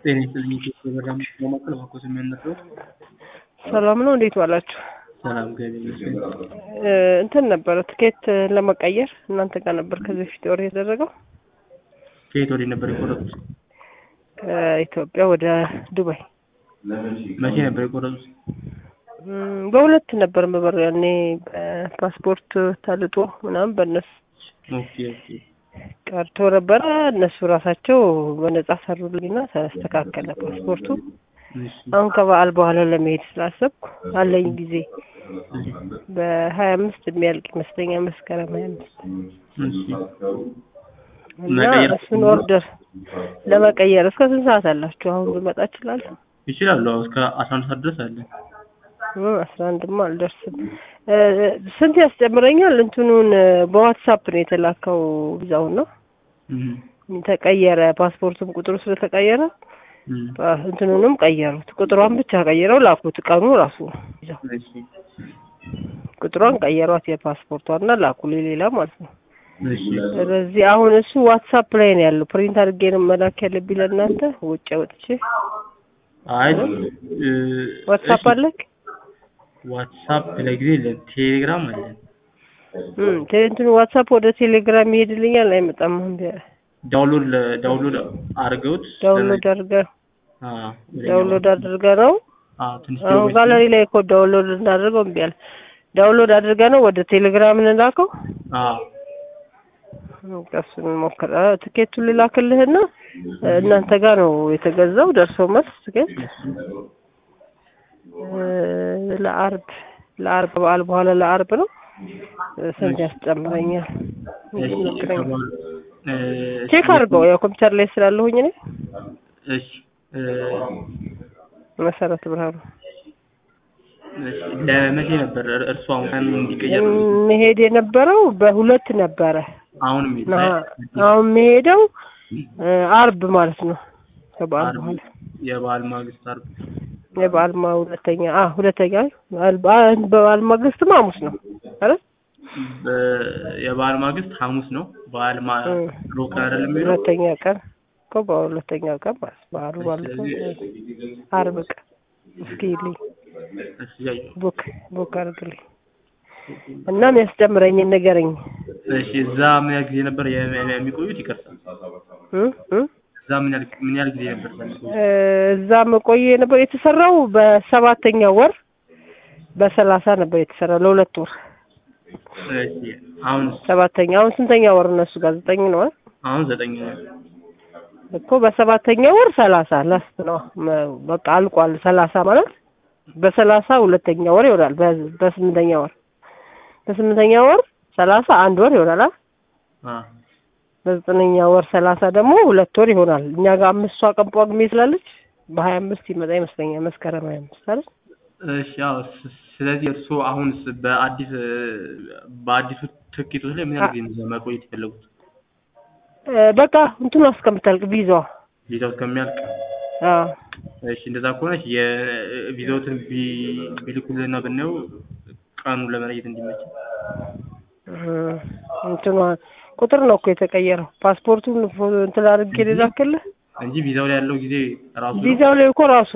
ጤና ይስጥልኝ ኢትዮጵያ በራም ለማቀል ባኮስ የሚያነሳው ሰላም ነው። እንዴት ዋላችሁ? ሰላም ገቢ ይመስገን። እ እንትን ነበረ ትኬት ለመቀየር እናንተ ጋር ነበር ከዚህ በፊት ወር የተደረገው ከየት ወዲህ ነበር የቆረጡት? ከኢትዮጵያ ወደ ዱባይ መቼ ነበር የቆረጡት? እም፣ በሁለት ነበር የምበረው ያኔ በፓስፖርት ታልጦ ምናምን በእነሱ ኦኬ ኦኬ ቀርቶ ነበረ። እነሱ ራሳቸው በነጻ ሰሩልኝና ተስተካከለ ፓስፖርቱ። እሺ አሁን ከበዓል በኋላ ለመሄድ ስላሰብኩ አለኝ ጊዜ በሀያ አምስት የሚያልቅ ይመስለኛል መስከረም ሀያ አምስት እሺ እና መቀየር እሱን ኦርደር ለመቀየር እስከ ስንት ሰዓት አላችሁ? አሁን ልመጣ እችላለሁ? ይችላሉ። አዎ እስከ አስራ አንድ ሰዓት ድረስ አለ። እ አስራ አንድማ አልደርስም። እ ስንት ያስጨምረኛል? እንትኑን በዋትሳፕ ነው የተላከው ቪዛውን ነው እም ተቀየረ። ፓስፖርቱም ቁጥሩ ስለተቀየረ እም ፓ- እንትኑንም ቀየሩት። ቁጥሯን ብቻ ቀይረው ላኩት። ቀኑ ራሱ ነው ይዘው እሺ ቁጥሯን ቀየሯት የፓስፖርቷና ላኩልኝ ሌላ ማለት ነው። እሺ ስለዚህ አሁን እሱ ዋትሳፕ ላይ ነው ያለው። ፕሪንት አድርጌ ነው መላክ ያለብኝ ለእናንተ ውጭ ወጥቼ። አይ እ ዋትሳፕ እሺ፣ አለክ? ዋትሳፕ ለጊዜ የለም። ቴሌግራም አለን። እም ቴ- እንትኑ ዋትሳፕ ወደ ቴሌግራም ይሄድልኛል አይመጣም? አሁን ቢያ- ዳውንሎድ ለ- ዳውንሎድ አድርገውት ዳውንሎድ አድርገህ አዎ ወደኛ ዳውንሎድ አድርገህ ነው አዎ ትንሽ አሁን ደውል ጋለሪ ላይ እኮ ዳውንሎድ እናድርገው እምቢ አለ። ዳውንሎድ አድርገህ ነው ወደ ቴሌግራም እንላከው። አዎ እሱን ሞክር። አ፣ ትኬቱን ልላክልህና እናንተ ጋር ነው የተገዛው ደርሶ መልስ ትኬት እ፣ ለአርብ ለአርብ በዓል በኋላ ለአርብ ነው። እ፣ ስንት ያስጨምረኛል? እሺ ሞክረኝ። ከባል- እ፣ ቼክ አድርገው ያው ኮምፒውተር ላይ ስላለሁኝ እኔ እሺ እ፣ መሰረት ብርሃኑ እሺ ለመቼ ነበር እር- እርሱ አሁን ቀን እንዲቀየር መሄድ የነበረው በሁለት ነበረ። አሁን ሜት ና አሁን መሄደው እ፣ አርብ ማለት ነው ከበዓል አርብ በኋላ የበዓል ማግስት አርብ የበዓል ማ ሁለተኛ አ ሁለተኛ በዓል በዓል- በበዓል ማግስትም ሐሙስ ነው አይደል? በ- የበዓል ማግስት ሐሙስ ነው። በዓል ማ እ። ሮብ ቀን አይደለም የሚለው ሁለተኛ ቀን እኮ በሁለተኛ ቀን ማለት በዓሉ ማለት ነው ስለዚህ አርብ ቀን እስኪ ይልኝ እሺ ያየሁ። ቡክ ቡክ አድርግልኝ እና የሚያስጨምረኝን ንገረኝ እሺ እዛ ምን ያህል ጊዜ ነበር የሚ- የሚቆዩት? ይቅርታ እ እ እዛ ምን ያህል ምን ያህል ጊዜ ነበር የሚቆዩት? እ፣ እዛ መቆየ ነበር የተሰራው በሰባተኛ ወር በሰላሳ ነበር የተሰራው ለሁለት ወር እሺ አሁን ሰባተኛ አሁን ስንተኛ ወር እነሱ ጋር ዘጠኝ ነው አይደል? አሁን ዘጠኝ ነው። እኮ በሰባተኛ ወር ሰላሳ ላስት ነው መ- በቃ አልቋል። ሰላሳ ማለት በሰላሳ ሁለተኛ ወር ይሆናል። በ- በስምንተኛ ወር በስምንተኛ ወር ሰላሳ አንድ ወር ይሆናል። አይደል? አ በዘጠነኛ ወር ሰላሳ ደግሞ ሁለት ወር ይሆናል። እኛ ጋር አምስቷ ቀን ጳጉሜ ስላለች በሀያ አምስት ይመጣ ይመስለኛል መስከረም ሀያ አምስት አይደል? እሺ ያው ስ- ስለዚህ እርስዎ አሁንስ በአዲስ እ፣ በአዲሱ ትኬቶች ላይ ምን ያህል ጊዜ ነው እዛ መቆየት የፈለጉት? እ፣ በቃ እንትኑ እስከምታልቅ ቪዛዋ ቪዛው እስከሚያልቅ አዎ እሺ እንደዛ ከሆነች የቪዛዎትን ቢ- ቢልኩልንና ብናየው ቀኑን ለመለየት እንዲመች እ፣ እንትኗ ቁጥር ነው እኮ የተቀየረው። ፓስፖርቱን ፎ- እንትን አድርጌ ልላክልህ እንጂ ቪዛው ላይ ያለው ጊዜ ራሱ ነው። ቪዛው ላይ እኮ ራሱ